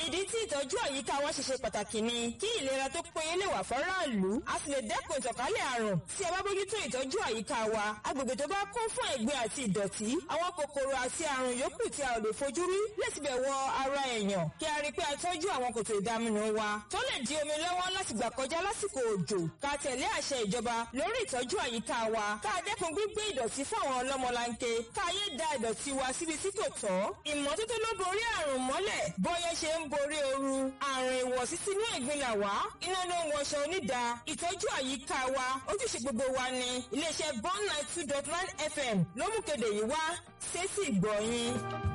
ìdí tí ìtọ́jú àyíká wa ṣe ṣe pàtàkì ni kí ìlera tó péye lè wà fọ́ráàlú a sì lè dẹ́kun ìtànkálẹ̀ àrùn tí a bá bójútó ìtọ́jú àyíká wa agbègbè tó bá kún fún ẹ̀gbin àti ìdọ̀tí àwọn kòkòrò àti àrùn yòókù tí a ò lè fojú rí lè tibẹ̀ wọ ara èèyàn kí a rí pé a tọ́jú àwọn kòtò ìdaminù wa tó lè di omi lọ́wọ́ láti gbà kọjá lásìkò òjò ká tẹ̀lé àṣẹ ìjọba lórí ìtọ́jú àyíká wa ká dẹ́kun gbígbé ìdọ̀tí fún àwọn ọlọ́mọlanke ká yé da ìdọ̀tí wa síbi tí kò tọ́ ìmọ́tótó ló borí àrùn mọ́lẹ̀ bọ́yẹ́ ṣe ń borí ooru àrùn ìwọ̀sí sínú ẹ̀gbin là wá iná ló ń wọṣọ onídà ìtọ́jú àyíká wa ojúṣe gbogbo wa ni iléeṣẹ́ bond nine two dot nine fm ló mú kéde yìí wá sétí ìgbọ̀nyìn.